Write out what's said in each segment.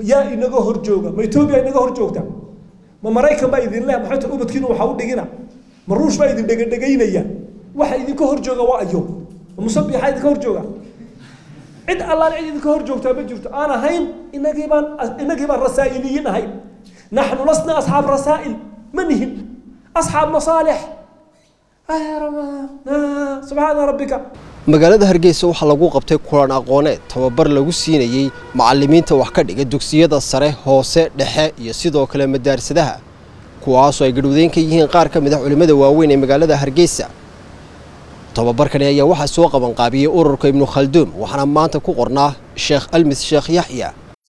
yaa inaga hor jooga ma etoobiya inaga hor joogta ma maraykan baa idin leh maxay tahay ubadkiinu waxa u dhigina ma ruush baa idin dhegadhegaynaya waxa idinka hor jooga waa ayo ma musabixa idinka hor jooga cid allaan cid idinka hor joogtaa ma jirto aan ahayn inagii baan inagii baan rasaa'iliyiin ahayn naxnu lasna asxaab rasaa'il ma nihin asxaab masaalix subxaana rabbika magaalada hargeysa waxaa lagu qabtay kulan aqooneed tababar lagu siinayey macalimiinta wax ka dhiga dugsiyada sare hoose dhexe iyo sidoo kale madaarsadaha kuwaasoo ay gadhowdeyn ka yihiin qaar ka mid ah culimmada waaweyn ee magaalada hargeysa tababarkani ayaa waxaa soo qabanqaabiyey ururka ibnu khalduum waxaana maanta ku qornaa sheekh almis sheekh yaxya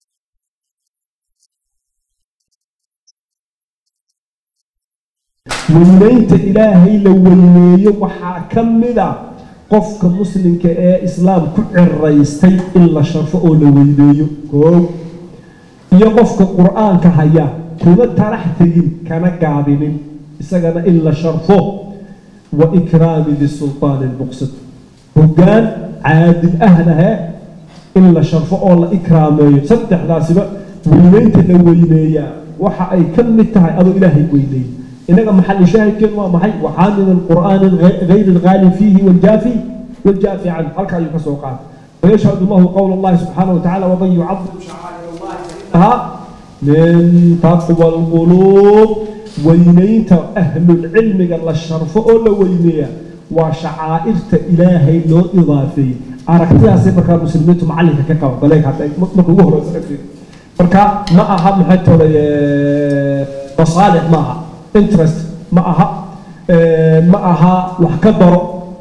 weynaynta ilaahay la weyneeyo waxaa ka mid a qofka muslimka ee islaam ku ciraystay in la sharfo oo la weyneeyo koow iyo qofka qur-aanka haya kuma tarax tegin kana gaabinin isagana in la sharfo wa ikraami disultaani lmuqsid hoggaan caadil ahnahe in la sharfo oo la ikraameeyo saddexdaasiba weyneynta la weyneeyaa waxa ay ka mid tahay adoo ilaahay weyneey إنك محل شاهد كن ومحي وحامل القرآن غير الغالي فيه والجافي والجافي عنه هل كان يكسوقات ويشهد الله قول الله سبحانه وتعالى ومن يعظم شعائر الله ها من تقوى القلوب وينيت أهل العلم قال الشرف أولا وينيا وشعائر إلهي لو إضافي أركتها سيبرك المسلمين معلك كاكاو بلاك حتى مكو وهو مركا ما أهم حتى مصالح معها interest ma aha ma aha wax ka daro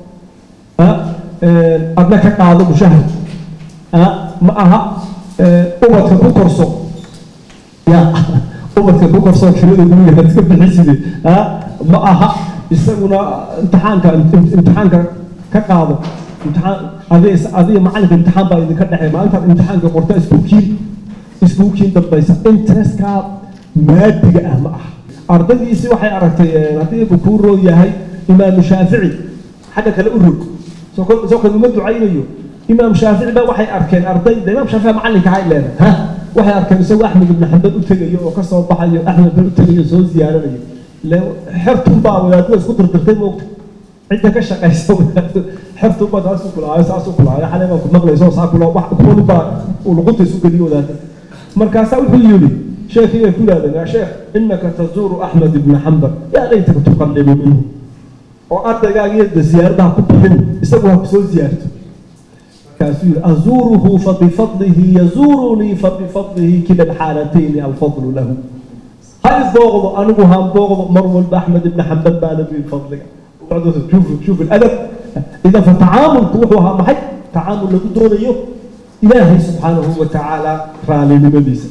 adna ka qaado mushahad ma aha ubadka ku korso ya ubadka ku korso kirada guriga iska bixiside ma aha isaguna imtixaanka imtixaanka ka qaado imtixaan adiga adiga macalinka imtixaan baa idinka dhexeey maalintaad imtixaanka qorta isbuukiin isbuukiin dambaysa interestka maadiga ah ma aha ardaydiisi waxay aragtay haddii uu kuu roon yahay imaamu shaafici xagga kale u rog soo kale uma ducaynayo imaam shaafici ba waxay arkeen ardayda imaam shaafici macalinka hay leedahay ha waxay arkeen isagoo axmed ibn xambal u tegayo oo kasoo baxayo axmed bin u tegayo soo ziyaaranayo xertun baa wadaadada isku dirdirtay moogta cidda ka shaqaysa xertun baa saas u kulaayo saas u kulaayo xalay baa ku maqlayso saa kula wax kuwani baa uu luqunta isu geliyo wadaadada markaasaa wuxuu yidhi شيخ يقول هذا يا شيخ انك تزور احمد بن حنبل يا ليتك تقلب منه وأرجع يد زيارته كبحن يسويها بسوي زيارته كاسير أزوره فبفضله يزورني فبفضله كلا الحالتين الفضل له هاي الضغط أنا وهم ضغط مروان بأحمد بن حنبل بعد بفضلك شوف شوف الأدب إذا فتعامل طوحها محي تعامل لك دون يوم إلهي سبحانه وتعالى رالي لمديسه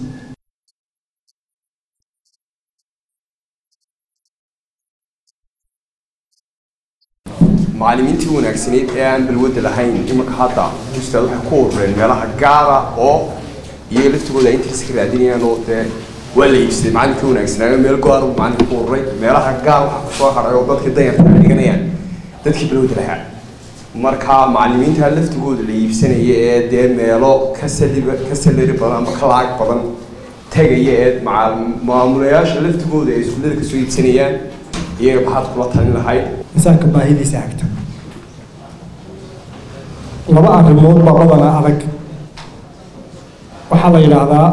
macallimiintii wanaagsaneyd ee aan balwadda lahayn imanka hadda ustaad waxay ku urureen meelaha gaara oo iyaga laftigooda ay intiisa ka raadinayaan oo dee waa la iibsaday macallinkii wanaagsanaayo meel go-aan uu macalinka ku ururay meelaha gaar waxaa kusoo haray oo dadkii danyarta ay dhiganayaan dadkii balwadda lahaa marka macallimiinta laftigooda la iibsanaya ee dee meelo ka saliba ka salari badan ama ka lacag badan tegaya ee maamulayaasha laftigooda ay iskuullada kasoo iibsanayaan iyaga maxaad kula talin lahayd insaanka baahidiisa hagta laba arrimood baa badanaa adag waxaa la yidhaahdaa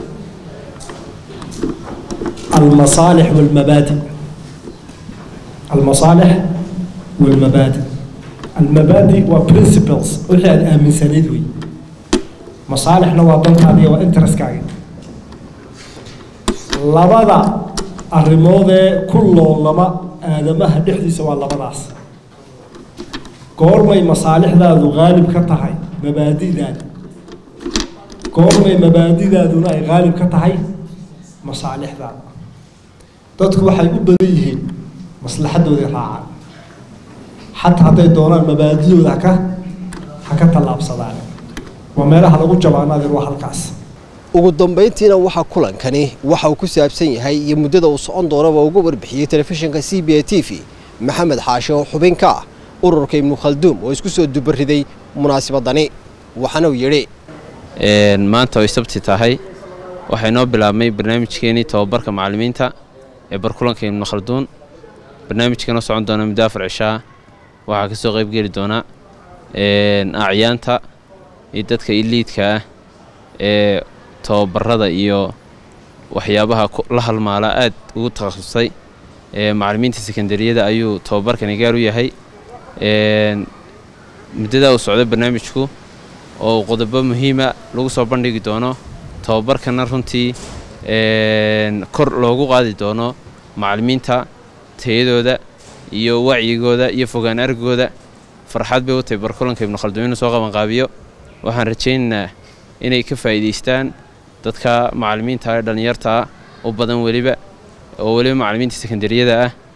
almasaalix walmabaadi almasaalix walmabaadi almabaadi waa principles wixii aad aaminsanayd wey masaalixna waa dantaadiya waa interestkaaga labada arrimoodee ku loolama aadamaha dhexdiisa waa labadaas goormay masaalixdaadu qaalib ka tahay mabaadidaada goormay mabaadidaaduna ay qaalib ka tahay masaalixdaada dadku waxay u badan yihiin maslaxadooday raacaan xataa hadday doonaan mabaadidooda haka ha ka tallaabsadaan waa meelaha lagu jabaanaadir waa halkaas ugu dambayntiina waxaa kulankani waxa uu ku saabsan yahay iyo muddada uu socon doonaba uga warbixiyey telefishinka c b a t v maxamed xaashe oo xubin ka ah ururka ibnu khalduum oo isku soo dubariday munaasabadani waxaana uu yidhi maanta ay sabti tahay waxaa inoo bilaabmay barnaamijkeenii tobabarka macallimiinta ee barkulanka ibnu khalduun barnaamijkanoo socon doona muddo afar cishaa waxaa kasoo qayb geli doona acyaanta iyo dadka iliidka ah ee tobabarada iyo waxyaabaha la halmaala aad ugu takhasusay macallimiinta sekondariyada ayuu tobabarkani gaar u yahay muddadaa uu socday barnaamijku oo qodobo muhiima lagu soo bandhigi doono tobabarkana runtii kor loogu qaadi doono macallimiinta tayadooda iyo wacyigooda iyo fogaan argooda farxad bay u tahay barkulanka ibnu khalduun inuu soo qabanqaabiyo waxaan rajaynaynaa inay ka faa'iidaystaan dadka macallimiinta ee dhallinyartaa u badan weliba oo weliba macallimiinta sekondariyada ah